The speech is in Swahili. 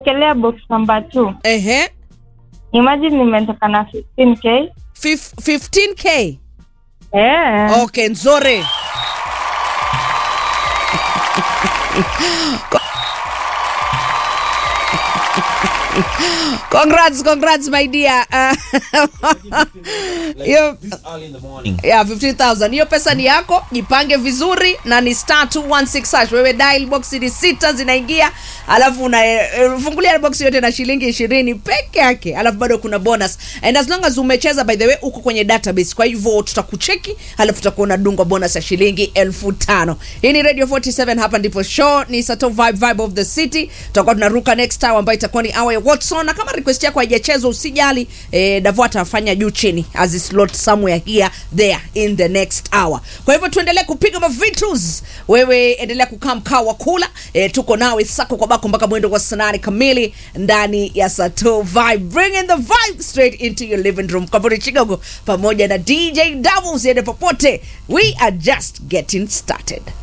kelea box number two. Ehe. Imagine nimetoka na 15k. Fif- 15k. Eh. Okay, nzuri. congrats, congrats my dear. Uh, hiyo This early in the morning. yeah, 15000 hiyo pesa ni yako jipange vizuri na ni star 216 hash wewe dial box ni sita zinaingia alafu unafungulia box yote na shilingi ishirini peke yake alafu bado kuna bonus and as long as umecheza by the way uko kwenye database kwa hivyo tutakucheki alafu tutakuwa unadungwa bonus ya shilingi elfu tano hii ni radio 47 hapa ndipo show ni sato vibe vibe of the city tutakuwa tunaruka next hour ambayo itakuwa ni hour ya watson na kama request yako haijachezwa usijali eh, davo atafanya juu chini as is slot somewhere here there in the next hour kwa hivyo tuendelee kupiga mavitus wewe endelea kukaa mkaa wa kula eh, tuko nawe sako kwa bako mpaka mwendo wa sanani kamili ndani ya sato vibe bring in the vibe straight into your living room kavuri chigogo pamoja na dj davo usiende popote we are just getting started